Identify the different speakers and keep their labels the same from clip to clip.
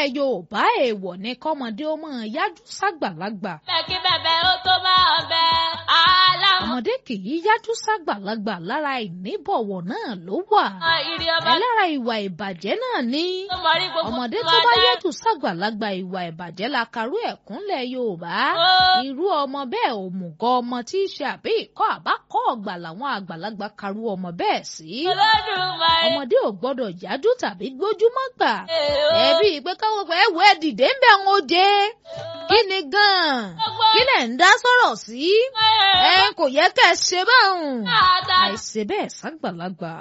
Speaker 1: nílẹ̀ Yorùbá èèwọ̀ ni kọ́mọdé ó máa yájú ságbàlagbà.
Speaker 2: Bẹ́ẹ̀kí bẹ̀bẹ̀ ó tó bá ọbẹ̀ aláwọ̀.
Speaker 1: ọmọdé kì í yájú ságbàlagbà lára ìníbọ̀wọ̀ náà ló wà.
Speaker 2: Ìrì ọba
Speaker 1: ẹ lára ìwà ìbàjẹ́ náà ní.
Speaker 2: tó mọrí gbogbo
Speaker 1: ọmọdé
Speaker 2: tó
Speaker 1: tó bá
Speaker 2: dá.
Speaker 1: yẹ́tù ságbàlagbà ìwà ìbàjẹ́ la karú ẹ̀kúnlẹ̀ Yorùbá.
Speaker 2: Ó.
Speaker 1: irú ọmọ bẹ́ẹ̀ òmùgọ̀ ọmọ tí í ṣe àbí ìkọ́ àbákọ́ ọ̀gbà làwọn àgbàlagbà karú ọmọ bẹ́ẹ̀ sí.
Speaker 2: Olódùmarè.
Speaker 1: ọmọdé ò gbọ́dọ̀ yájú tàbí gbójúmọ́ gbà.
Speaker 2: Èèó.
Speaker 1: ẹbí pé káwọn pé ẹwọ ẹ dìde ń bẹ ń oje kí ni gan-an kí lẹ̀ ń dá sọ̀rọ̀ sí. ẹ kò yẹ kẹ́ ẹ ṣe báwọn. àìṣe bẹ́ẹ̀ ságbàlagbà.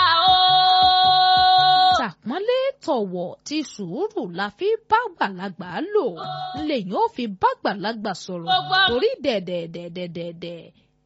Speaker 1: Tàpọ́nlé tọ̀wọ̀ ti sùúrù la fi bá gbàlagbà lò lèyìn ó fi bá gbàlagbà sọ̀rọ̀ torí dẹ̀dẹ̀dẹ̀dẹ̀dẹ̀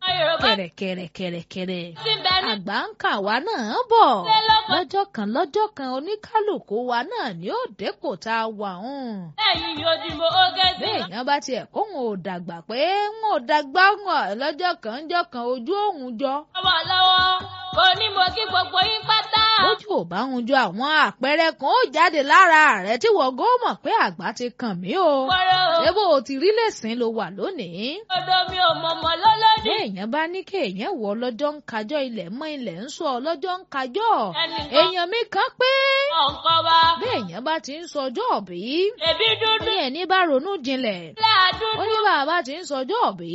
Speaker 1: kẹ̀rẹ̀kẹ̀rẹ̀kẹ̀rẹ̀kẹ̀rẹ̀ àgbà ń kà wá náà bọ̀ lọ́jọ́ kan lọ́jọ́ kan oníkálukú wa náà ni ó dépò tá a wà hàn.
Speaker 2: Ẹ̀yin yóò dìbò oge sí.
Speaker 1: béèyàn bá tiẹ̀ kó wọn ò dàgbà pé wọn ò dàgbà wọn lọ́jọ́ kan ńjọ́ kan ojú òun jọ.
Speaker 2: Ọmọ lọ́wọ́ kò ní mo kí gbogbo yín pátá.
Speaker 1: ojú ò bá hun jọ àwọn àpẹẹrẹ kan ó jáde lára rẹ tí wọ́n gó mọ̀ pé àgbà ti kàn mí o.
Speaker 2: Wọ́rọ̀ o.
Speaker 1: ṣé bó o ti rí lẹ́sìn ló wà lónìí.
Speaker 2: Odò mi ò mọ̀mọ́ lọ́lọ́dì.
Speaker 1: béèyàn bá ní kéèyàn wọ lọ́jọ́ ń kájọ́ ilẹ̀ mọ́ ilẹ̀ ń sọ lọ́jọ́ ń kájọ́.
Speaker 2: Ẹnìkan
Speaker 1: èèyàn mi kan pé
Speaker 2: ọ̀nkọ́ wa.
Speaker 1: béèyàn bá ti ń sọjọ́ òbí.
Speaker 2: Èbí dúdú
Speaker 1: ní ẹni bá ronú jinlẹ̀.
Speaker 2: láàdúdú.
Speaker 1: ó ní bàbá ti ń sọjọ́ òbí.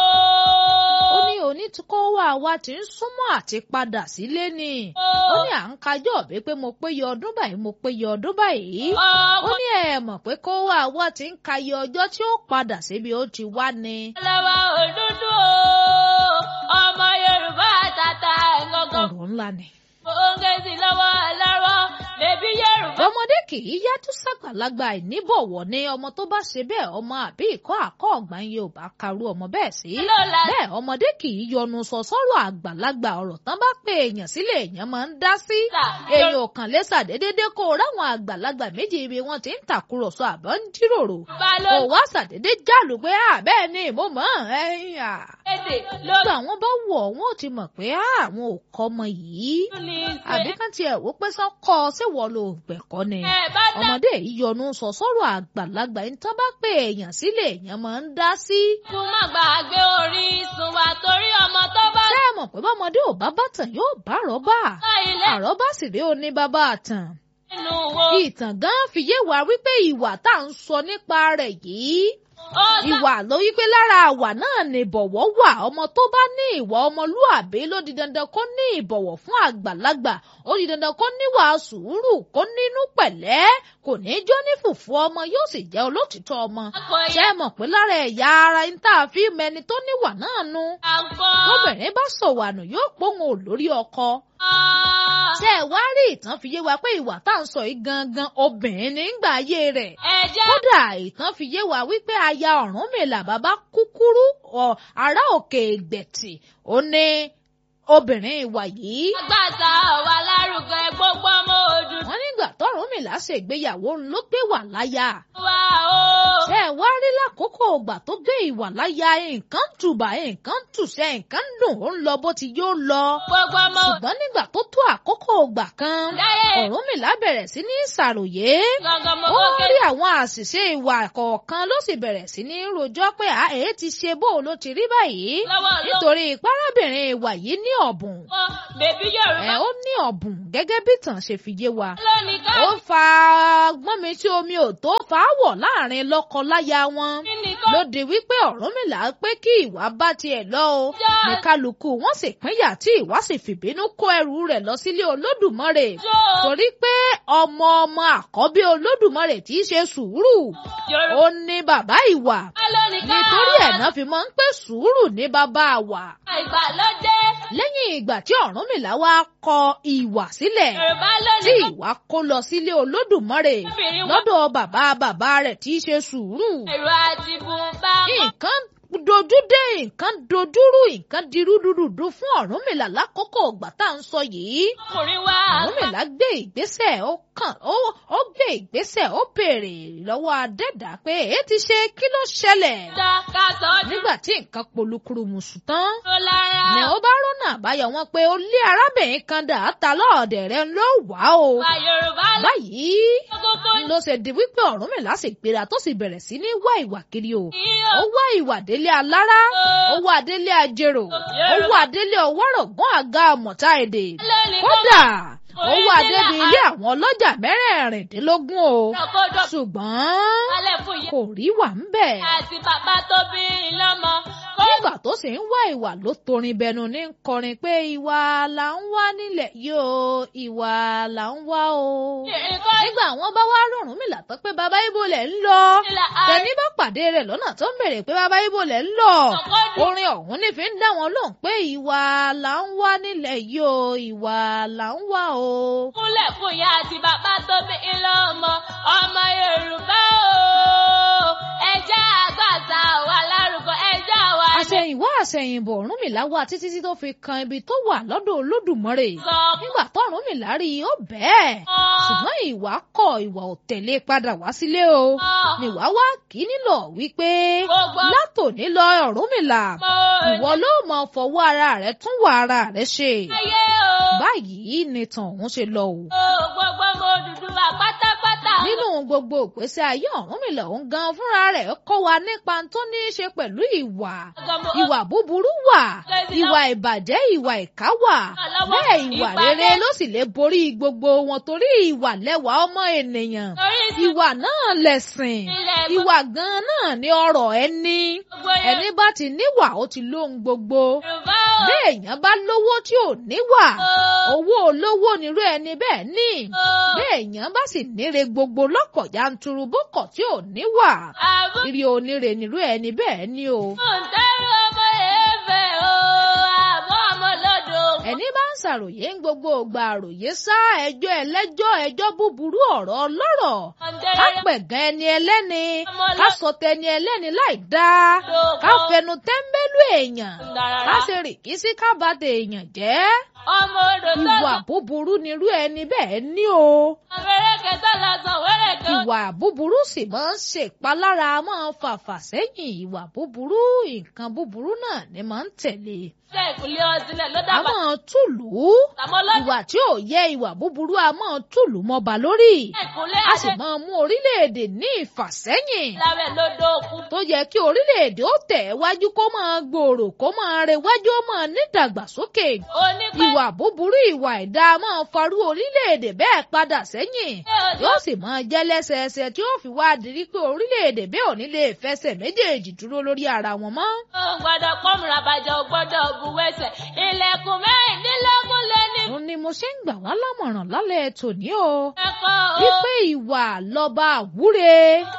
Speaker 2: Ooo.
Speaker 1: ó ní onítúkọ́wá wa ti ń súnmọ́ àti padà sílé ni. ó ní à ń kájọ́ òbí pé mo péye ọdún báyìí mo péye ọdún báyìí. ó ní ẹ mọ̀ pé kó wá wa ti ń kayé ọjọ́ tí ó padà síbi ó ti wá ni.
Speaker 2: Ọlọ́wọ́ òdúdú o. Ọmọ Yorùbá àtàtà ẹ̀ngọ̀ngàn.
Speaker 1: ọ̀rọ̀ ńlá ni.
Speaker 2: Oge sí lọ́wọ́ lọ́wọ́. Bèbí Yorùbá.
Speaker 1: ọmọdé kì í yájú sàgbàlagbà ìníbọ̀wọ̀ ni ọmọ tó bá ṣe bẹ́ẹ̀ ọmọ àbí ìkọ́ àkọ́ ọ̀gbọ́n Yorùbá karú ọmọ bẹ́ẹ̀ sí.
Speaker 2: Lọ́la.
Speaker 1: bẹ́ẹ̀ ọmọdé kì í yọnu sọ sọ́rọ̀ àgbàlagbà ọ̀rọ̀ tán bá pé èèyàn sílẹ̀ èèyàn máa ń dá sí. èèyàn ò kàn lè ṣàdédédé kó o ráwọn àgbàlagbà méjì ibi wọn ti ń tàkúrọ̀sọ àbọ̀ ń jíròrò. ò
Speaker 2: Balógun.
Speaker 1: wá ṣàdédé jálù pé àbẹ́ẹ̀ ni mo mọ̀ ẹ̀yìn à.
Speaker 2: Èdè ló
Speaker 1: nígbà wọn bá wọ̀ wọn ò ti mọ̀ pé àwọn ò kọ́ ọmọ yìí
Speaker 2: ní
Speaker 1: àbí
Speaker 2: ṣe.
Speaker 1: kán tiẹ̀ wò pé sán kọ́ ọ síwọ́ ló gbẹ̀kọ́ ni.
Speaker 2: Ẹ bá dá.
Speaker 1: ọmọdé yìí yọnu sọ sọ́rọ̀ àgbàlagbà ní tán bá pé èèyàn sílẹ̀ èèyàn máa ń dá sí.
Speaker 2: Kún má gbàgbé orísun wa torí ọmọ tó bá
Speaker 1: ṣé ẹ mọ̀ pé bọ́mọdé ò bá bàtàn yóò bá àrọ́bà.
Speaker 2: dá ilé
Speaker 1: àrọ́bà sì rí oní bàbá àtàn.
Speaker 2: nínú wo.
Speaker 1: ìtàn gan fi yé wa wípé ìwà tá à ń sọ nípa rẹ̀ yìí
Speaker 2: Ó dá
Speaker 1: ìwà ló wípé lára àwà náà ní ìbọ̀wọ̀ wà ọmọ tó bá ní ìwà ọmọlúàbí ló di dandan kó ní ìbọ̀wọ̀ fún àgbàlagbà ó di dandan kó níwà sùúrù kó nínú pẹ̀lẹ́ kò ní jó ní fùfú ọmọ yóò sì jẹ́ olótìtọ́ ọmọ
Speaker 2: kò
Speaker 1: ṣé
Speaker 2: yẹ
Speaker 1: ẹ mọ̀ pé lára ẹ̀yà ara ń tá a fi mẹni tó níwà náà nu
Speaker 2: àgbọ̀.
Speaker 1: tóbìnrin bá sọ̀wànù yóò pòun ò lórí ọkọ ṣé ẹ wá rí ìtàn fi yé wa pé ìwà tá à ń sọ yìí gangan obìnrin nígbà ayé rẹ̀
Speaker 2: Ẹ̀jẹ̀
Speaker 1: kódà ìtàn fi yé wa wípé aya Ọ̀rúnmìlà bàbá kúkúrú ọ ará òkè ìgbẹ̀tì ó ní obìnrin ìwà yìí.
Speaker 2: àgbàtà wà lárugẹ gbogbo ọmọ Odùduwà
Speaker 1: wọ́n nígbà tọ́rúnmìlà ṣègbéyàwó ló gbé wà láyà.
Speaker 2: o.
Speaker 1: ṣé ẹ wá rí lákòókò ìgbà tó gbé ìwà láyà nǹkan tùbà nǹkan tùṣẹ́ nǹkan dùn ó ń lọ bó ti yóò lọ.
Speaker 2: gbogbo ọmọ
Speaker 1: ṣùgbọ́n nígbà tó tó àkókò ìgbà kan
Speaker 2: Láyé.
Speaker 1: Ọ̀rúnmìlà bẹ̀rẹ̀ sí ní ṣàròyé.
Speaker 2: gangan mo
Speaker 1: ó
Speaker 2: kókè.
Speaker 1: rí àwọn àṣìṣe ìwà kọ̀ọ̀kan ló sì bẹ̀rẹ̀ sí ní rojọ́ pé à èé ti ṣe bó ló ti rí báyìí
Speaker 2: lọ́wọ́ ló
Speaker 1: nítorí ìparábìnrin ìwà yìí ní ọ̀bùn
Speaker 2: kọ́ bèbí
Speaker 1: ẹ
Speaker 2: Yorùbá
Speaker 1: ó ní ọ̀bùn gẹ́gẹ́ bí tàn ṣe fi yé wa
Speaker 2: lónìí ká
Speaker 1: ó fa gbọ́n mi tí omi ò tó fà á wọ̀ láàrin lọ́kọ-láya wọn
Speaker 2: kíni kọ́
Speaker 1: ló di wípé Ọ̀rúnmìlà pé kí ìwà bá tiẹ̀ lọ o
Speaker 2: Já.
Speaker 1: ní kálukú wọn sì pínyà tí ìwà sì fìbínú kó ẹrù rẹ̀ lọ sílé Olódùmarè
Speaker 2: jó
Speaker 1: torí pé ọmọ ọmọ àkọ́bí Olódùmarè tí í ṣe sùúrù
Speaker 2: Yorùbá
Speaker 1: ó ní bàbá ìwà
Speaker 2: lónìí ká
Speaker 1: nítorí ẹ̀ náà fi máa ń pè sùúrù ní bàbá wa
Speaker 2: ìgbàlódé
Speaker 1: lẹ́yìn ìgbà tí Ọ̀rúnmìlà wá kọ ìwà sílẹ̀
Speaker 2: Yorùbá
Speaker 1: tí
Speaker 2: lónìí ká
Speaker 1: ìwà kó lọ sílé Olódùmarè
Speaker 2: obìnrin wọn
Speaker 1: lọ́dọ̀ bàbá bàbá rẹ̀ tí í ṣe sùúrù
Speaker 2: ẹ̀rọ àti bùnbá mọ́
Speaker 1: nǹkan dojú dé nǹkan dojúrú nǹkan di rúdurùdu fún Ọ̀rúnmìlà lákòókò ìgbà tá à ń sọ yìí
Speaker 2: ọkùnrin wa
Speaker 1: Ọ̀rúnmìlà gbé ìgbésẹ̀ ó kàn ó ó gbé ìgbésẹ̀ ó béèrè lọ́wọ́ adẹ́dàá pé èé ti ṣe kí ló ṣẹlẹ̀
Speaker 2: dá ká tọ́ dúró
Speaker 1: nígbà tí nǹkan polúkúrú mùsù tán
Speaker 2: lára
Speaker 1: ni ó bá rọ́nà àbáyọ wọn pé ó lé arábìnrin kan dà á ta lọ́ọ̀dẹ̀ rẹ̀ ló wà o
Speaker 2: wa Yorùbá
Speaker 1: báyìí
Speaker 2: lọ́kùnkùn
Speaker 1: ló ṣe di wípé Ọ̀rúnmìlà sì gbéra tó sì bẹ̀rẹ̀ sí ní wá ìwà kiri o ó wá ìwà délé alára ó wá délé ajérò ó wá délé ọwọ́rọ̀gán àga àmọ̀tá èdè kódà ó wá débi ilé àwọn ọlọ́jà mẹ́rẹ̀ẹ̀rìndínlógún o ṣùgbọ́n kò rí wà ń bẹ̀.
Speaker 2: àti bàbá tó bí i lọ́mọ.
Speaker 1: nígbà tó sì ń wá ìwà ló torin bẹnu ní kọrin pé ìwà là ń wá nílẹ̀ yìí o ìwà là ń wá o. nígbà wọn bá wá rọrùn tán pé bàbá ibo lẹ̀ ń lọ tẹni bá pàdé rẹ̀ lọ́nà tó ń bèrè pé bàbá ibo lẹ̀ ń lọ orin ọ̀hún ní fi ń dá wọn lóhùn pé ìwà là ń wá nílẹ̀ yìí o ìwà là ń wá o.
Speaker 2: kúnlẹ̀ fún ìyá àti bàbá tó bí i lọ́mọ ọmọ Yorùbá o ẹjẹ́ àgbàtà wà lárúkọ ẹjẹ́ wà ní.
Speaker 1: àṣẹ̀yìnwá àṣẹ̀yìnbọ̀ Ọ̀rúnmìlà wá títí tí tó fi kan ibi tó wà lọ́dọ̀ Olódùmarè nígbà tó Ọ̀rúnmìlà rí i ó bẹ́ẹ̀ ṣùgbọ́n ìwà kọ̀ ìwà ò tẹ̀lé padà wá sílé o nìwà wá kí nílò wípé látòní lọ Ọ̀rúnmìlà ìwọ ló mọ fọwọ́ ara rẹ tún wà ara rẹ ṣe báyìí ni tàn òun ṣe lọ o.
Speaker 2: gbogbo ọmọ Odùduwà pátápátá.
Speaker 1: nínú gbogbo ìgbésí ayé Ọ̀rúnmìlà òun gan fúnra rẹ̀ kọ́ wa nípa tó ní í ṣe pẹ̀lú ìwà ìwà búburú wà ìwà ìbàjẹ́ ìwà ìkà wà bẹ́ẹ̀ ìwà rere ló sì lè borí gbogbo wọn torí ìwà lẹ́wà ọmọ ènìyàn ìwà náà lẹ̀sìn ìwà gan náà ní ọrọ̀ ẹni ẹni bá ti níwà ó ti lóhun gbogbo béèyàn bá lówó tí ò níwà owó olówó nírú ẹni bẹ́ẹ̀ ní béèyàn bá sì níre gbogbo lọ́kọ̀ yanturu bókọ̀ tí ò níwà ìrì oníre nírú ẹni bẹ́ẹ̀ ní o.
Speaker 2: ǹtẹ́rù ọmọ èèfẹ̀ o àbọ̀ ọmọ lọ́dọ̀.
Speaker 1: ẹni bá ń ṣàròyé ń gbogbo ògbà àròyé sá ẹjọ́ ẹlẹ́jọ́ ẹjọ́ búburú ọ̀rọ̀ ọlọ́rọ̀ ká pẹ̀gàn ẹni ẹlẹ́ni ká sọ tẹni ẹlẹ́ni láì dáa ká fẹnu tẹ́ńbẹ́lú èèyàn ká ṣe rìkísí ká bá tẹ èèyàn jẹ́
Speaker 2: ọmọ odò tó
Speaker 1: ìwà búburú nírú ẹni bẹ́ẹ̀ ní o.
Speaker 2: wẹ́rẹ́kẹ́ tó lọ sàn wẹ́rẹ́kẹ́.
Speaker 1: ìwà búburú sì máa ń ṣèpalára máa ń fàfà sẹ́yìn ìwà búburú nǹkan búburú náà ni máa ń tẹ̀lé.
Speaker 2: ṣé ìkúlẹ̀ ọ̀sìnlẹ̀ ló
Speaker 1: a
Speaker 2: dábàá.
Speaker 1: máa túlù
Speaker 2: tàmọ́ lọ́dún.
Speaker 1: ìwà tí ò yẹ ìwà búburú a máa túlù mọ́ba lórí
Speaker 2: ìkúlẹ̀
Speaker 1: a
Speaker 2: adé.
Speaker 1: sì máa mú orílẹ̀-èdè ní ìfàsẹ́yìn
Speaker 2: lábẹ́ lódò òkú.
Speaker 1: tó yẹ kí orílẹ̀-èdè ó tẹ̀ wájú kó máa gbòòrò kó máa rẹwájú ó máa nídàgbàsókè
Speaker 2: onípẹ́.
Speaker 1: ìwà búburú ìwà ẹ̀dá máa farú orílẹ̀-èdè bẹ́ẹ̀ padà sẹ́yìn yóò sì máa jẹ́ lẹ́sẹẹsẹ tí ó fi wá dirí pé orílẹ̀-èdè bẹ́ẹ̀ ò ní lè fẹsẹ̀ méjèèjì dúró lórí ara wọn mọ́.
Speaker 2: ó gbọ́dọ̀ pọ́nmùrà bàjẹ́ ò gbọ́dọ̀ buwẹ́sẹ̀ ilẹ̀kùn mẹ́rìndínlógún lé ní
Speaker 1: òun ni mo ṣe ń gbà wá lámọ̀ràn lálẹ́ tòní o
Speaker 2: ẹ̀kọ́ o.
Speaker 1: wípé ìwà lọ́ba àwúre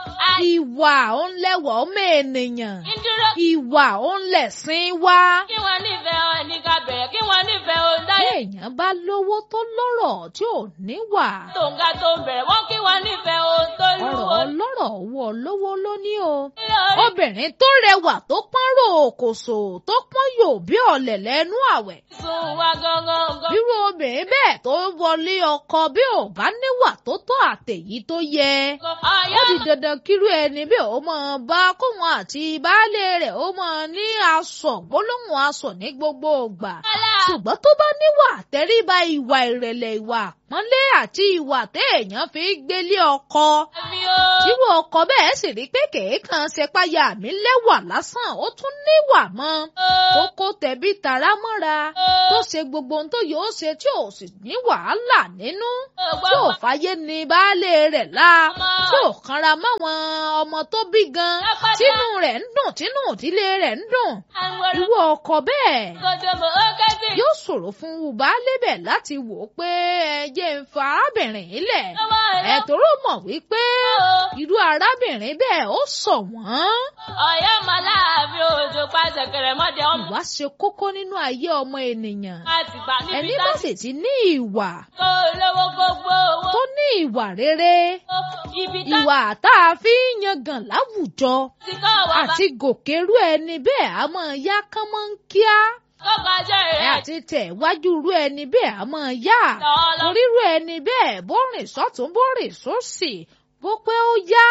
Speaker 1: ìwà òun lẹ́wọ̀ ọmọ ènìyàn
Speaker 2: ìdúró
Speaker 1: ìwà òun lẹ̀sìn wá.
Speaker 2: kí wọ́n nífẹ̀ẹ́ ọ ní ká bẹ̀rẹ̀ kí wọ́n nífẹ̀ẹ́ ọ dáyé.
Speaker 1: téèyàn bá lówó tó lọ́rọ̀ tí ò níwà
Speaker 2: tó ń ga tó ń bẹ̀rẹ̀ wọ́n kí wọ́n nífẹ̀ẹ́ ọ tó
Speaker 1: ọ̀rọ̀
Speaker 2: lúwo.
Speaker 1: ọlọ́rọ̀ owó olówó ló ní o.
Speaker 2: ilé orí
Speaker 1: obìnrin tó rẹwà tó pọ́n ròkòṣò tó pọ́n yòó bí ọ̀lẹ̀ lẹ́nu àwẹ̀.
Speaker 2: sùn wá gangan gan.
Speaker 1: irú obìnrin bẹ́ẹ̀ tó wọlé ọkọ bí ò bá níwà tó tó àtẹ̀yí tó yẹ. ó
Speaker 2: ọ̀yọ́
Speaker 1: di dandan kírú ẹni bí ó máa bá kóun àti baálé rẹ̀ ó máa ní aṣọ gbólóhùn aṣọ ní gbogbo ìgbà.
Speaker 2: ọ̀la
Speaker 1: ṣùgbọ́n tó bá níwà tẹríba ìwà ìrẹ̀lẹ̀ ìwà àpọ́nlé àti ìwà téèyàn fi gbélé ọkọ.
Speaker 2: mi o.
Speaker 1: irú ọkọ bẹ́ẹ̀ sì rí pé kèékan ṣe páyà mi lẹ́wà lásán ó tún níwà mọ́. kókó tẹ̀bí tara mọ́ra tó ṣe gbogbo ohun tó yóò ṣe tí ò sì ní wàhálà nínú tí ò fàyè ní baálé rẹ̀ la tí ò kanra máwọn ọmọ tó bí gan tínú rẹ̀ ń dùn tínú ìdílé rẹ̀ ń dùn irú ọkọ bẹ́ẹ̀ yóò ṣòro fún baálé bẹ̀ láti wò ó pé ẹ jẹ́ ń fa arábìnrin yìí lẹ̀ ẹ̀ tóró mọ̀ wípé irú arábìnrin bẹ́ẹ̀ ó sọ wọ́n.
Speaker 2: ọ̀yọ́ màláàbí òjò pàṣẹ kẹrẹmọdé ọmọ
Speaker 1: ìwà ṣe kókó nínú ayé ọmọ ènìyàn
Speaker 2: àti gbà níbi
Speaker 1: ẹni bá sì ti ní ìwà
Speaker 2: tó lówó gbogbo owó
Speaker 1: tó ní ìwà rere
Speaker 2: ibi tá
Speaker 1: ìwà tá a fi ń yangàn láwùjọ
Speaker 2: ti kọ́ wà bá
Speaker 1: àti gòkèrú ẹni bẹ́ẹ̀ a máa yá kánmọ́ ń kíá
Speaker 2: kọ́kọ́ jẹ́
Speaker 1: ẹ
Speaker 2: rẹ̀
Speaker 1: àti tẹ̀ wájú rú ẹni bẹ́ẹ̀ a máa yá
Speaker 2: lọ́ọ́lọ́
Speaker 1: orírú ẹni bẹ́ẹ̀ bó rìn sọ́tún bó rìn sósì bó pé ó yá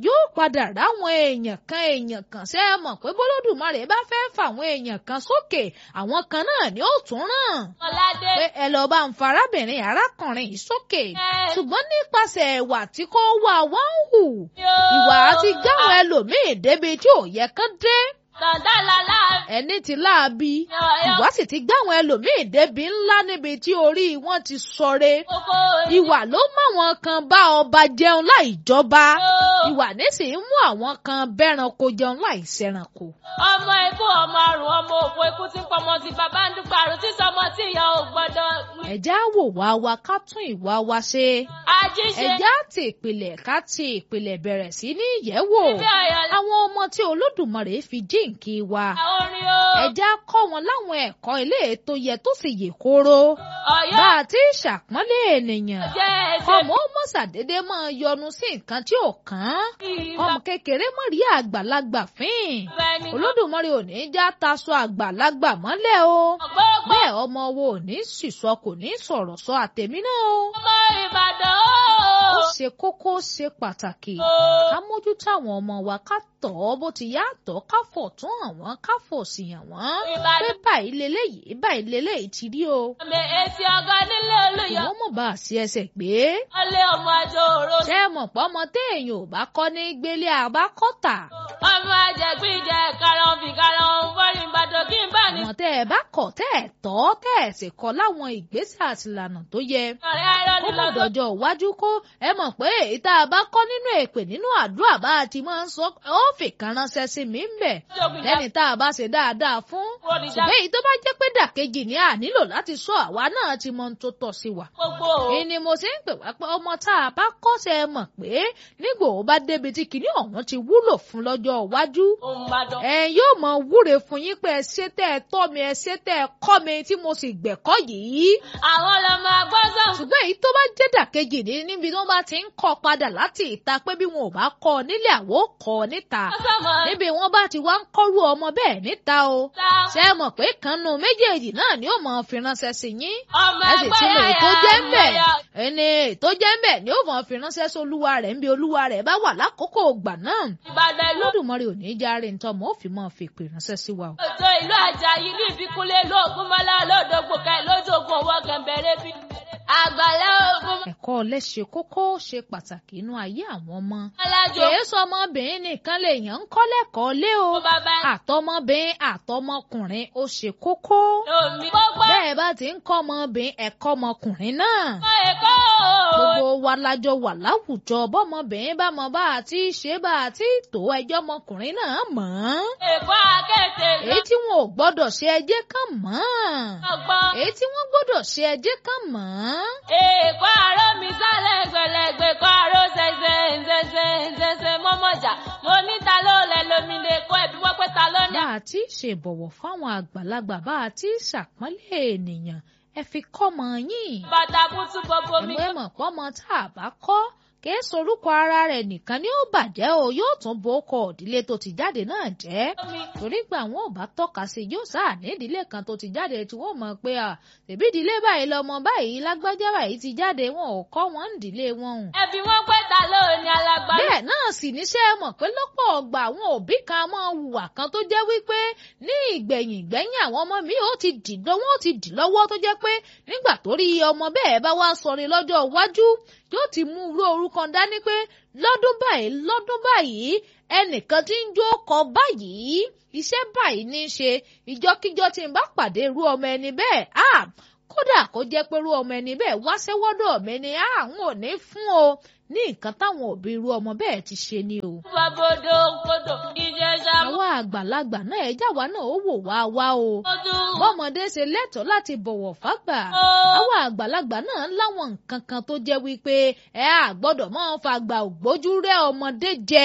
Speaker 1: yóò padà ráwọn èèyàn kan èèyàn kan ṣe é mọ̀ pé bólódùmarè bá fẹ́ fàwọn èèyàn kan sókè àwọn kan náà ni ó tún ràn
Speaker 2: Ọládé.
Speaker 1: pé ẹ lọ bá ń fa arábìnrin arákùnrin yìí sókè
Speaker 2: Ẹ.
Speaker 1: ṣùgbọ́n nípasẹ̀ ìwà tí kò wá wá ń hù
Speaker 2: Yóò.
Speaker 1: ìwà àti gáwọn ẹlòmíì débi tí ò yẹ kán dé
Speaker 2: Tọ̀dá lálá.
Speaker 1: ẹni tí láabi
Speaker 2: Yọ̀yọ̀.
Speaker 1: ìwà sì ti gáwọn ẹlòmíì débi ńlá níbi tí orí wọn ti sọre
Speaker 2: Kókó.
Speaker 1: ìwà ló mú àwọn kan bá ọba jẹun láì jọba
Speaker 2: Yóò.
Speaker 1: ìwà nísìnyí mú àwọn kan bẹ́ranko jẹun láì ṣẹranko.
Speaker 2: ọmọ ikú ọmọ àrùn ọmọ òfò ikú tí ń pọmọ tí bàbá ń dúpọ̀ àrùn tí sọmọ tí ìyá ò gbọ́dọ̀.
Speaker 1: ẹ̀já wò wá wa ká tún ìwà wa ṣe
Speaker 2: àjíṣe
Speaker 1: ẹ̀já ti ìpìlẹ̀ ká ti ìpìlẹ̀ bẹ̀rẹ̀ sí ní ìyẹ̀wò
Speaker 2: bí ọ̀yọ́
Speaker 1: àwọn ọmọ tí olódùmarè fi jíǹkí wa
Speaker 2: orin o.
Speaker 1: ẹ̀já kọ́ wọn láwọn ẹ̀kọ́ ilé tó yẹ tó sì yè kóró bá
Speaker 2: ọ̀yọ́
Speaker 1: a ti ṣàpọ́nlé ènìyàn
Speaker 2: jẹ́ ẹsẹ̀
Speaker 1: ọmọ ó mọ̀ ṣàdédé máa yọnu sí nǹkan tí ò kàn án
Speaker 2: ìgbà
Speaker 1: ọmọ kékeré mọ̀ rí àgbàlagbà fín
Speaker 2: fẹ́ni.
Speaker 1: olódùmarè ò ní já taṣọ àgbàlagbà mọ́lẹ̀ o
Speaker 2: gbogbo
Speaker 1: bẹ́ẹ̀ ọmọ wo ò ní sísọ kò ní sọ̀rọ̀ sọ àtẹ̀mí náà o
Speaker 2: ọmọ Ìbàdàn
Speaker 1: ó
Speaker 2: o.
Speaker 1: ṣe kókó ó ṣe pàtàkì
Speaker 2: o.
Speaker 1: ká mójútó àwọn ọmọ wa ká tọ̀ ọ́ bó ti yá tọ́ ká fọ̀ tún àwọn ká fọ̀ sí àwọn pé
Speaker 2: Ìbàdàn
Speaker 1: báyìí leléyìí báyìí leléyìí ti rí o
Speaker 2: mi èsì ọgọ́ nílé olùyọ.
Speaker 1: ìwọ́n mọ̀ bá a sí ẹsẹ̀ gbé
Speaker 2: ọlẹ́ ọmọ àjọ òro.
Speaker 1: ṣé ẹ mọ̀ pọ́ ọmọ téèyàn ò bá kọ́ ní gbélé àbákọ́tà
Speaker 2: ọmọ àjẹgbíjẹ karahun fi karahun fọ́rin Ìbàdàn kí n bá ní.
Speaker 1: àwọn tẹ́ ẹ bá kọ̀ tẹ́ ẹ tọ́ tẹ́ ẹ sì kọ́ láwọn ìgbésẹ̀ àti ìlànà tó yẹ
Speaker 2: ọ̀rẹ́ ayọ̀
Speaker 1: kó
Speaker 2: ní
Speaker 1: mọ̀
Speaker 2: lọ́dọ̀.
Speaker 1: dọ̀jọ́ iwájú kó ẹ mọ̀ pé èyí tá a bá kọ́ nínú èpè nínú àdúrà bá a ti máa ń sọ ó fi kan ránṣẹ́ sí mi ń bẹ̀ lẹ́ni tá a bá ṣe dáadáa fún ṣùgbọ́n èyí tó bá jẹ́ pé dàkejì ni a nílò láti sọ àwa náà ti mọ ohun tó tọ́ sí wa.
Speaker 2: gbogbo
Speaker 1: èyí ni mo ṣe ń pè wá pé ọmọ tá a bá kọ́ ṣe é mọ̀ pé nígbò ó bá débi tí kinní ọ̀hún ti wúlò fún lọ́jọ́ iwájú
Speaker 2: ohun Ìbàdàn.
Speaker 1: ẹ yóò mọ wúre fún yín pé ẹ ṣe tẹ́ ẹ tọ́ mi ẹ ṣe tẹ́ ẹ kọ́ mi tí mo sì gbẹ̀kọ́ yìí
Speaker 2: àwọn ọlọmọ agbọ́sàn.
Speaker 1: ṣùgbọ́n èyí tó bá jẹ́ dàkejì ní níbi tí wọ́n bá ti ń kọ́ padà láti ìta pé bí wọn ò bá kọ́ ọ nílé àwọ̀ ó kọ́ ọ níta
Speaker 2: sọmọ
Speaker 1: níbi wọ́n bá ti wá ń kọ́rú ọmọ bẹ́ẹ̀ níta o
Speaker 2: ta
Speaker 1: ṣé ẹ mọ̀ pé kanú méjèèjì náà ni ó mọ̀ fi ránṣẹ́ sí yín
Speaker 2: ọmọ
Speaker 1: ẹ sì
Speaker 2: ẹgbẹ́
Speaker 1: ti mọ èyí tó
Speaker 2: yàyà
Speaker 1: jẹ́ ń bẹ̀
Speaker 2: yàyà.
Speaker 1: ẹni èyí tó jẹ́ ń bẹ̀ ni ó mọ̀ fi ránṣẹ́ sí olúwa rẹ̀ níbi olúwa rẹ̀ bá wà lákòókò ìgbà náà
Speaker 2: Ìbàdàn ìlú
Speaker 1: lódùmarè ò ní í járe ntọ́ mọ́ ó fi mọ́ fi pè ránṣẹ́ sí wa o.
Speaker 2: òjò ìlú Àjàyí ní ìbíkúnlé lóògùn mọ́lá lódògbò kẹ lójoogun owó kẹ̀mbẹ̀rẹ̀ bí. àgbàlá ogun
Speaker 1: ẹ̀kọ́ ọ̀lẹ́ ṣe kókó ṣe pàtàkì inú ayé àwọn ọmọ
Speaker 2: alájò
Speaker 1: kìí sọ ọmọbìnrin nìkan lèèyàn ń kọ́ lẹ́kọ̀ọ́ lé o
Speaker 2: fún bàbá
Speaker 1: àtọmọbìnrin àtọmọkùnrin ó ṣe kókó
Speaker 2: omi gbogbo
Speaker 1: bẹ́ẹ̀ bá ti ń kọ́ ọmọbìnrin ẹ̀kọ́ ọmọkùnrin náà
Speaker 2: ẹ̀kọ́ èkó
Speaker 1: gbogbo wa lájọ wà láwùjọ bọ́mọbìnrin bá mọ bá a ti ṣe bá a ti tó ẹjọ́ ọmọkùnrin náà mọ̀ ọ́n
Speaker 2: èkó akéde
Speaker 1: èyí tí wọn ò gbọ́dọ̀ ṣe ẹjẹ́ kan mọ̀ ọ́n
Speaker 2: ọgbọ́n
Speaker 1: èyí tí wọ́n gbọ́dọ̀ ṣe ẹjẹ́ kan mọ̀ ọ́n
Speaker 2: èkó àró mi sálẹ̀ gbẹlẹ̀gbẹ̀ kó àró ṣẹṣẹ ṣẹṣẹ ṣẹṣẹ mọ́mọ́jà mo níta ló lẹ̀ lómi lè kó ẹ̀bí wọ́n pé ta ló ní.
Speaker 1: bá a ti ṣèbọ̀wọ̀ fáwọn àgbàlagbà bá a ti ṣàpọ́nlé ènìyàn ẹ fi kọ́mọ yín
Speaker 2: bàtà bùtù gbogbo mi.
Speaker 1: ẹ̀mọ́ ẹ̀mọ̀ pọ́mọ tá a bá kọ́ kìí sorúkọ ara rẹ̀ nìkan ni ó bàjẹ́ o yóò tún bo ọkọ̀ òdílé tó ti jáde náà jẹ́ torí gbà wọn ò bá tọ́ka sí yóò sáà ní ìdílé kan tó ti jáde tí wọ́n mọ̀ pé à tèbí ìdílé báyìí lọmọ báyìí lágbájá báyìí ti jáde wọn ò kọ́ wọn ń ìdílé wọn o
Speaker 2: ẹbí wọn pé ta ló ní alágbára.
Speaker 1: bẹ́ẹ̀ náà sì níṣẹ́ mọ̀ pé lọ́pọ̀ ọgbà àwọn òbí kan máa hùwà kan tó jẹ́ wípé ní ìgbẹ̀yìn ìgbẹ̀yìn àwọn ọmọ mi ó ti dì lọ́wọ́ ó ti dì lọ́wọ́ tó jẹ́ pé nígbà tó rí ọmọ bẹ́ẹ̀ bá wá sọrin lọ́jọ́ iwájú yóò ti mú irú orúkọ dání pé lọ́dún báyìí lọ́dún báyìí ẹnìkan tí ń jó kọ báyìí iṣẹ́ báyìí ní í ṣe ìjọkíjọ tí n bá pàdé irú ọmọ ẹni bẹ́ẹ̀ ah kódà kó jẹ́ pé irú ọmọ ẹni bẹ́ẹ̀ wá sẹ́wọ́dọ̀ mi ni àwọn ò ní fún o ní nǹkan táwọn òbí irú ọmọ bẹ́ẹ̀ ti ṣe ni o.
Speaker 2: Babodo kodo ìjẹsà
Speaker 1: àwa àgbàlagbà náà ẹjá wa náà ó wò wá wá o.
Speaker 2: mọ́tò.
Speaker 1: bọ́mọdé ṣe lẹ́tọ̀ọ́ láti bọ̀wọ̀ fágbà. àwa àgbàlagbà náà láwọn nǹkan kan tó jẹ́ wípé ẹ á gbọ́dọ̀ máa fàgbà ògbójú rẹ́ ọmọdé jẹ.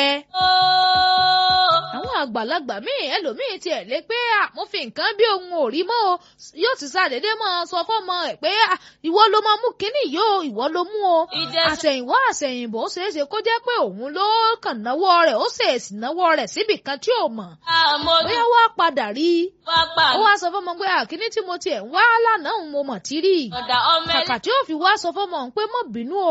Speaker 1: àwọn àgbàlagbà míì ẹlòmíì tiẹ̀ lé pé mo fi nǹkan bí ohun ò rí mọ́ o yóò ti sàdédé máa sọ fọ́mọ ẹ̀ pé ìwọ ló máa mú kínní yìí o ìwọ ló mú o
Speaker 2: ìjẹsà
Speaker 1: àṣẹ̀yìnwá àṣẹ̀yìnbó ṣeéṣe kó jẹ́ pé òun ló kàn náwó rẹ̀ ó ṣèèṣì náwó rẹ̀ síbì kan tí ò mọ̀
Speaker 2: àmọ́dún
Speaker 1: bóyá wá padà rí i
Speaker 2: pápá
Speaker 1: ó wá sọ fọmọ pé àkíní tí mo tiẹ̀ ń wá lánàá òun mo mọ̀ tí rí i
Speaker 2: ọ̀dà ọmọ ẹni
Speaker 1: kàkà tí ó fi wá sọ fọmọ òun pé mọ̀ bínú o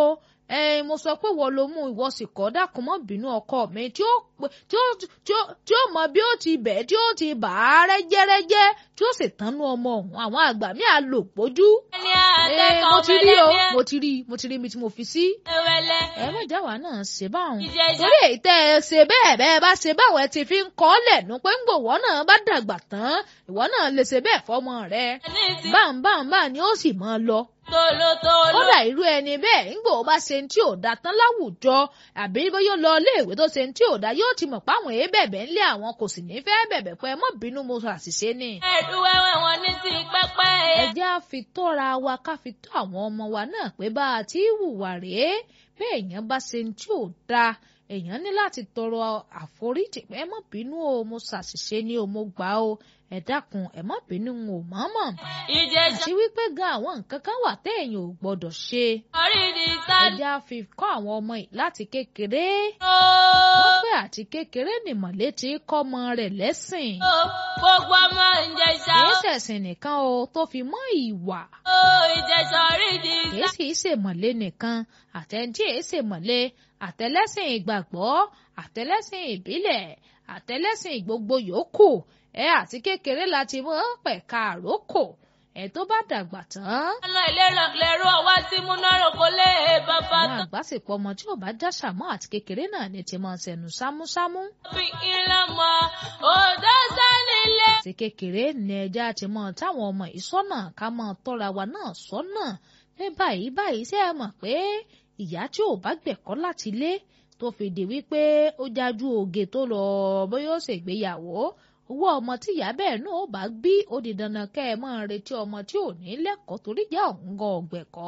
Speaker 1: ẹ mo sọ pé wọ́n ló mú ìwọ sì kọ́ dákun mọ́ bínú ọkọ mi tí ó tí ó tí ó tí ó mọ bí ó ti bẹ̀ tí ó ti bà á rẹ́jẹ́rẹ́jẹ́ tí ó sì tánú ọmọ ọ̀hún àwọn àgbà mi à lò pójú.
Speaker 2: ẹni
Speaker 1: ẹ
Speaker 2: àtẹkọ̀
Speaker 1: mo ti rí o
Speaker 2: ọ̀bẹ̀lẹ̀
Speaker 1: mo ti rí mo ti rí mi tí mo fi sí.
Speaker 2: ẹwẹlẹ
Speaker 1: ẹ má jáwa náà ṣe báwọn.
Speaker 2: ìjẹsà
Speaker 1: torí èyí tẹ́ ẹ ṣe bẹ́ẹ̀ bẹ́ẹ̀ bá ṣe báwọn ẹ ti fi ń kọ́ lẹ̀nu pé ń gbòwọ́ náà bá dàgbà tán ìwọ náà lè ṣe bẹ́ẹ̀ fọmọ rẹ.
Speaker 2: ní ti
Speaker 1: báńbáńbá ni ó sì máa lọ
Speaker 2: tolótoló
Speaker 1: kódà irú ẹni bẹ́ẹ̀ ńgbò ó bá ṣe tí ò da tán láwùjọ àbí bóyá ó lọ iléèwé tó ṣe tí ò da yóò ti mọ̀ páwọn èé bẹ̀bẹ̀ ńlẹ̀ àwọn kò sì ní fẹ́ bẹ̀bẹ̀ pé ẹ mọ́ bínú mo sọ àṣìṣe ni.
Speaker 2: ẹdúwẹwẹ wọn ní ti pẹpẹ
Speaker 1: ẹ jẹ́ á fi tọ́ra wa ká fi tọ́ àwọn ọmọ wa náà pé bá a ti hùwà rèé bẹ́ẹ̀ èèyàn bá ṣe tí ò da èèyàn ní láti tọrọ àforíjì pé ẹ mọ́ bínú o mo ṣàṣìṣe ni o mo gbà o ẹ dákun ẹ mọ́ bínú n ò mọ̀ọ́mọ̀
Speaker 2: ìjẹsà
Speaker 1: àti wípé gan àwọn nǹkan kan wà téèyàn ò gbọ́dọ̀ ṣe
Speaker 2: orí di sáà
Speaker 1: ẹja fi kọ́ àwọn ọmọ yìí láti kékeré
Speaker 2: ooo.
Speaker 1: wọ́n pé àti kékeré nìmọ̀lé ti kọ́ ọmọ rẹ̀ lẹ́sìn
Speaker 2: gbogbo ọmọ ìjẹsà
Speaker 1: kìí ṣẹ̀sìn nìkan o tó fi mọ́ ìwà
Speaker 2: ó ìjẹsà orí di
Speaker 1: kìí
Speaker 2: sá.
Speaker 1: sì í ṣèmọ̀lé nìkan àtẹ̀ntí èé ṣèmọ̀lé àtẹlẹ́sìn ìgbàgbọ́ àtẹlẹ́sìn ìbílẹ̀ àtẹlẹ́sìn gbogbo yòókù ẹ àti kékeré láti mọ́ pẹ̀ka àrókò ẹ tó bá dàgbà tán
Speaker 2: ọ̀nà ìlera lẹ́rú ọwá tí múnárò kò lè bàbá
Speaker 1: àwọn
Speaker 2: tó
Speaker 1: àgbàsìpọ̀ ọmọ tí ò bá já sàmọ́ àti kékeré náà ni ti máa ṣẹnu sámúsámú
Speaker 2: fi ilé mọ́ òdó sánilé.
Speaker 1: àti kékeré ní ẹja ti mọ táwọn ọmọ yìí sọ́nà ká mọ tọ́ra wa náà sọ́nà ní báyìí báyìí ṣé ẹ mọ̀ pé ìyá tí ò bá gbẹ̀kọ́ láti lé tó fi di wípé ó jájú oge tó lọ bóyá ó ṣègbéyàwó owó ọmọ tí ìyá bẹ́ẹ̀ náà ó bá bí ó di dandan kẹ́ ẹ máa retí ọmọ tí ò ní lẹ́kọ̀ọ́ torí jẹ́ òun gan ọ̀gbẹ̀kọ́.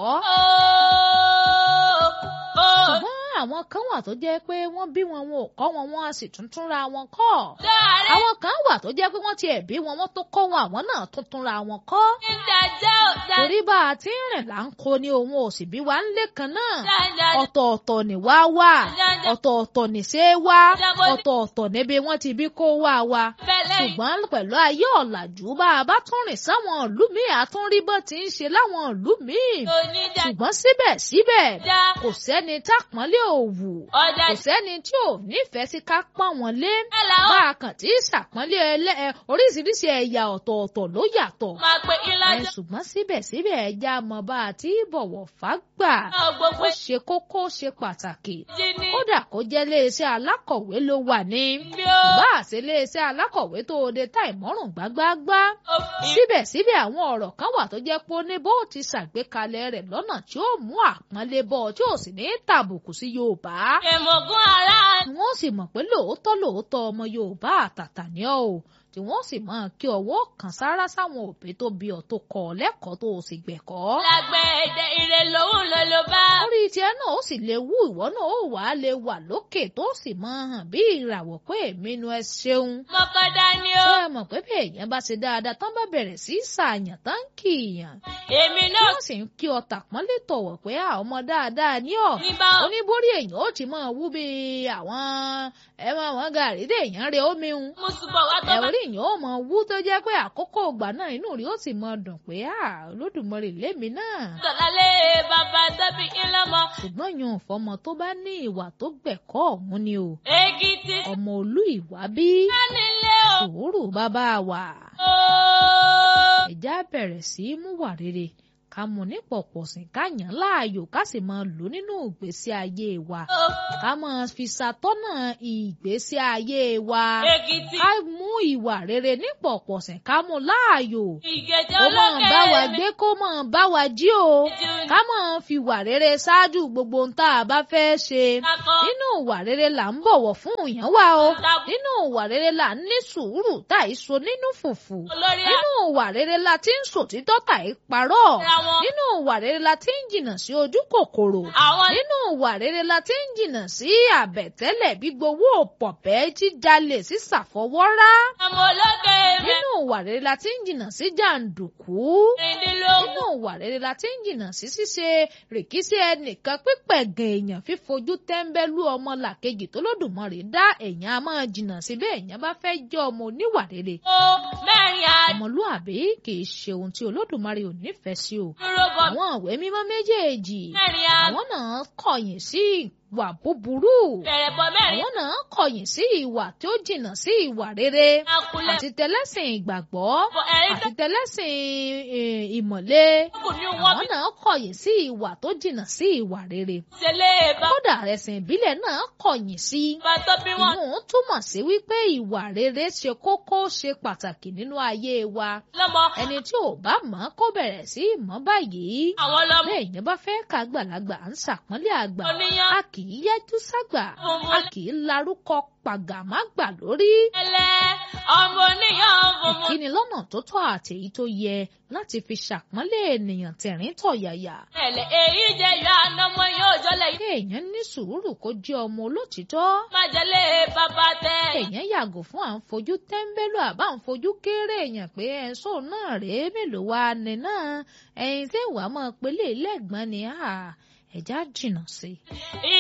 Speaker 1: ṣùgbọ́n àwọn kan wà tó jẹ́ pé wọ́n bí wọn wọn ò kọ́ wọn wọn a sì tún túnra wọn kọ́.
Speaker 2: dáre
Speaker 1: àwọn kan wà tó jẹ́ pé wọ́n tiẹ̀ bí wọn wọ́n tó kọ́ wọn àwọn náà tún túnra wọn kọ́.
Speaker 2: ìdájọ́ ọ̀dà
Speaker 1: torí bá a ti ń rìn là ń kó ni òun ò sì bí wa ń lé kan náà.
Speaker 2: dáadáa
Speaker 1: ọ̀tọ̀ọ̀tọ̀ ni wá wà ọ̀tọ̀ọ̀tọ̀ ní ṣe é wá ọ̀tọ̀ọ̀tọ̀ níbi wọ́n ti bí kó wá wa.
Speaker 2: bẹ́lẹ̀
Speaker 1: ṣùgbọ́n pẹ̀lú ayé ọ̀làjú bá a bá tún rìn sáwọn ìlú míì àtúnrí bó ti ń ṣe láwọn ìlú míì.
Speaker 2: oníjà
Speaker 1: ṣùgbọ́n síbẹ̀síbẹ̀
Speaker 2: já
Speaker 1: kò sẹ́ni tápọ́nlé òwù
Speaker 2: ọ̀dà
Speaker 1: kò sẹ́ni tí ò nífẹ̀ẹ́ sí ká pọ́n wọn lé
Speaker 2: ìṣẹ̀lẹ̀
Speaker 1: bá
Speaker 2: ó
Speaker 1: a kàn tí ṣàpọ́nlé ẹlẹ́ ẹ, oríṣiríṣi ẹ̀yà ọ̀tọ̀ọ̀tọ̀ ló yàtọ̀
Speaker 2: máa pe
Speaker 1: ẹ,
Speaker 2: ìlàjọ
Speaker 1: ṣùgbọ́n síbẹ̀síbẹ̀ ẹja mọ̀ bá a ti bọ̀wọ̀ fágbà
Speaker 2: náà gbogbo
Speaker 1: ó ṣe kókó ó ṣe pàtàkì
Speaker 2: jí ní
Speaker 1: kódà kó jẹ́ iléeṣẹ́ alákọ̀wé ló wà ní
Speaker 2: bí ó
Speaker 1: bá a ṣe iléeṣẹ́ alákọ̀wé tó o de tá ìmọ̀rùn gbágbáágbá
Speaker 2: òfin
Speaker 1: síbẹ̀síbẹ̀ àwọn ọ̀rọ̀ kan wà tó jẹ́ pé ó ní bó ti ṣàgbékalẹ̀ rẹ̀ lọ́nà tí ó mú àpọ́nlé bọ́ tí ò sì ní tàbùkù sí Yorùbá
Speaker 2: èmọ̀gún ara
Speaker 1: tí wọ́n sì mọ̀ pé lóòótọ́ lóòótọ́ ọmọ Yorùbá àtàtà ni ọ́ o tí wọ́n sì máa kí ọwọ́ kan sára sáwọn òbí tó bí ọ tó kọ́ ọ lẹ́kọ̀ọ́ tó o sì gbẹ̀kọ́.
Speaker 2: lágbẹ́ èdè ìrè lòun ló ló bá
Speaker 1: orí tiẹ̀ náà ó sì lè wú ìwọ náà ó wà á lè wà lókè tó sì máa hàn bí ìràwọ̀ pé èmi nu ẹ ṣeun.
Speaker 2: mọ́kàndá ni ó
Speaker 1: ṣé ẹ mọ̀ pé bí èèyàn bá ṣe dáadáa tán bá bẹ̀rẹ̀ sí í ṣàyàn tán kì í yàn.
Speaker 2: èmi
Speaker 1: tí
Speaker 2: náà
Speaker 1: wọ́n sì ń kí ọ tàpọ́nlé tọ̀wọ̀ pé à ọmọ dáadáa ní ọ̀.
Speaker 2: ní bá
Speaker 1: oníbórí èèyàn ó ti máa wú bí àwọn ẹ máa wọn gàrí téèyàn rẹ omi hun
Speaker 2: mùsùlùmọ̀ wá tó bá
Speaker 1: ẹ̀rí yìí ó mọ wú tó jẹ́ pé àkókò ìgbà náà inú rí ó sì mọ dùn pé à Olódùmarè lémi náà.
Speaker 2: tọ̀lálé bàbá tóbi ńlọ́mọ
Speaker 1: ṣùgbọ́n yan fọmọ tó bá ní ìwà tó gbẹ̀kọ́ ọ̀hún ni o
Speaker 2: èkìtì
Speaker 1: ọmọ olú ìwà bí
Speaker 2: nílé o
Speaker 1: sùúrù bàbá wa ẹ̀já bẹ̀rẹ̀ sí í mú wà rere ká mú ní pọ̀pọ̀sìn ká yàn láàyò ká sì máa lò nínú ìgbésí ayé wa ká máa fi ṣàtọ́nà ìgbésí ayé wa
Speaker 2: èkìtì
Speaker 1: ká mú ìwà rere ní pọ̀pọ̀sìn ká mú láàyò
Speaker 2: ìgèjè
Speaker 1: kó máa
Speaker 2: olókè
Speaker 1: bá wa gbé kó máa bá wa jí o
Speaker 2: jù
Speaker 1: ká máa fi wà rere ṣáájú gbogbo ohun tá a bá fẹ́ ṣe
Speaker 2: kakọ
Speaker 1: nínú ìwà rere là ń bọ̀wọ̀ fún èèyàn wa o
Speaker 2: Tàbí-
Speaker 1: nínú ìwà rere là ń ní sùúrù tá ì so nínú fùfù
Speaker 2: olórí
Speaker 1: nínú ìwà rere la ti ń sòtítọ́ tá ì parọ́
Speaker 2: ara wọn
Speaker 1: nínú ìwà rere la ti ń jìnnà sí ojú kòkòrò
Speaker 2: àwọn
Speaker 1: nínú ìwà rere la ti ń jìnnà sí àbẹ̀tẹ́lẹ̀ gbígbowó pọ̀pẹ́ jíjalè sí ṣàfọwọ́rá
Speaker 2: ọmọ olókè mi
Speaker 1: nínú ìwà rere la ti ń jìnnà sí jàǹdùkú
Speaker 2: rìndínlógún
Speaker 1: nínú ìwà rere la ti ń jìnnà sí ṣíṣe rìkíṣí ẹnìkan pípẹ̀gàn èèyàn fífojú tẹ́ńbẹ́lú ọmọ làkejì tó lódùmarè dá èèyàn a máa jìnnà sí bẹ́ẹ̀ èèyàn bá fẹ́ jẹ́ ọmọ oníwà rere
Speaker 2: o mẹ́rin àdé
Speaker 1: ọmọlúàbí kì í ṣe ohun tí olódùmarè ò nífẹ̀ẹ́ sí o
Speaker 2: dúró bọ̀
Speaker 1: àwọn ìwé mímọ́ méjèèjì
Speaker 2: mẹ́rin a
Speaker 1: àwọn náà kọ̀yìn sí ìwà búburú
Speaker 2: bẹ̀rẹ̀ bọ̀ mẹ́rin
Speaker 1: àwọn náà kọ̀yìn sí ìwà tí ó jìnnà sí ìwà rere
Speaker 2: akulẹ̀
Speaker 1: àti tẹlẹ́sìn ìgbàgbọ́
Speaker 2: bọ̀ ẹ̀rí
Speaker 1: àti tẹlẹ́sìn eh, ìmọ̀le
Speaker 2: kù ní wọ́n
Speaker 1: àwọn
Speaker 2: bí
Speaker 1: náà kọ̀yìn sí ìwà tó jìnnà sí ìwà rere
Speaker 2: ṣẹlẹ̀ bá
Speaker 1: kódà ẹ̀sìn ìbílẹ̀ náà kọ̀yìn sí
Speaker 2: bá tó bí wọn
Speaker 1: ìyún túmọ̀ sí wípé ìwà rere ṣe kókó ṣe pàtàkì nínú ayé wa
Speaker 2: lọ́mọ
Speaker 1: ẹni tí ò bá mọ̀ kó bẹ̀rẹ̀ sí í mọ̀ báyìí
Speaker 2: àwọn lọ́mọ
Speaker 1: bẹ́ẹ̀ yẹn bá fẹ́ ká àgbàlagbà ń ṣàpọ́nlé àgbà
Speaker 2: oníyàn
Speaker 1: a kì í yẹ́jú ságbà a
Speaker 2: funfun
Speaker 1: kì í larúkọ pàgàmágbà lórí
Speaker 2: lẹ́lẹ́ ọmọ oníyàn funfun
Speaker 1: ìkíni lọ́nà tó tọ́ àti èyí tó yẹ láti fi ṣàpọ́nlé ènìyàn tẹ̀rín tọ̀yàyà
Speaker 2: tẹ̀lẹ̀ èyí jẹ́ yọ ànámọ́ yóò jọlẹ̀ yìí
Speaker 1: kéèyàn ní sùúrù kó jẹ́ ọmọ olótìtọ́
Speaker 2: má jẹ́lẹ̀ bàbá tẹ̀
Speaker 1: èèyàn yàgò fún à ń fojú tẹ́ńbẹ́lú àbá ń fojú kéré èèyàn pé ẹ̀sọ́ náà rèé mélòó wa ni náà ẹ̀yin tí ìwà máa pelé lẹ́gbọ́n ni ẹ̀já jìnnà sí i.